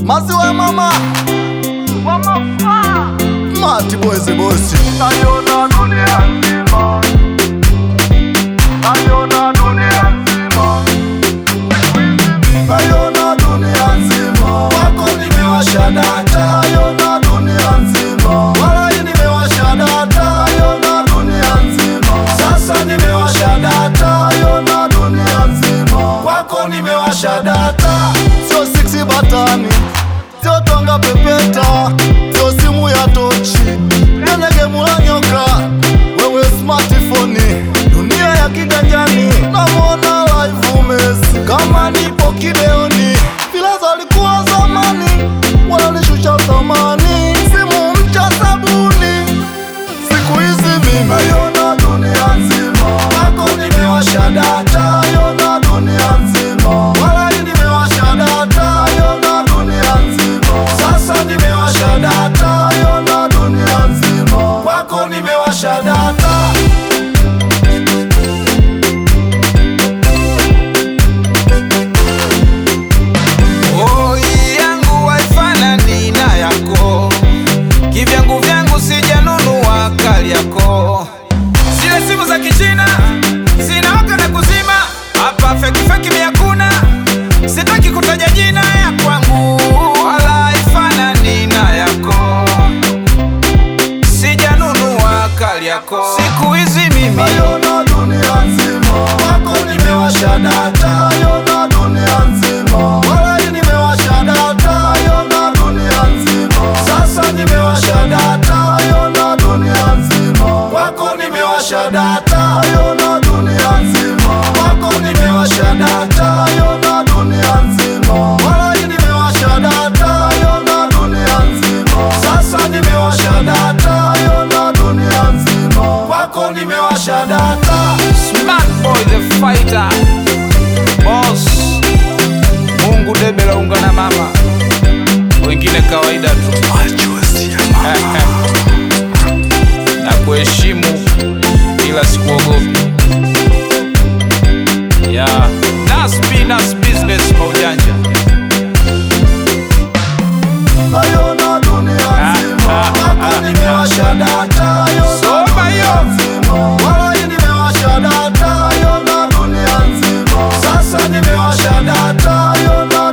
maziwa ya mama mati boys bosi naiona dunia nzima naiona dunia nzima naiona dunia nzima wako nimewasha data naiona dunia nzima walai nimewasha data naiona dunia nzima sasa nimewasha data naiona dunia nzima kwako nimewasha data sio siksi batani sio tonga pepeta sio simu ya tochi nenegemula nyoka wewe smartphone dunia ya kiganjani namwona live umesi kama nipo kideoni vilaza alikuwa zamani wananishusha thamani simu mcha sabuni siku hizi mimi naiona dunia nzima wako nimewasha data naiona dunia nzima walai nimewasha data naiona dunia nzima sasa nimewasha data naiona dunia nzima kwako nimewasha data Oh, yangu haifanani na yako, kivyangu vyangu sijanunua kali yako. Zile simu za kichina zinawaka na kuzima, hapa feki feki mi hakuna, sitaki kutaja jina ya kwangu, wala haifanani na yako, sijanunua kali yako. Siku hizi mimi naiona dunia nzima wako nimewasha data naiona dunia nzima walai nimewasha data naiona dunia nzima sasa nimewasha data naiona dunia nzima wako nimewasha data naiona dunia nzima wako nimewasha data naiona dunia nzima walai nimewasha data naiona dunia nzima sasa nimewasha data naiona dunia nzima kwako nimewasha data Smart boy the fighter Boss Mungu debe la unga na mama Wengine kawaida tu Na kuheshimu ila sikuogopi Yeah Nas Nas business maujanja naiona dunia nzima wako nimewasha data naiona Soma hiyo. nzima walai nimewasha data naiona dunia nzima sasa nimewasha data naiona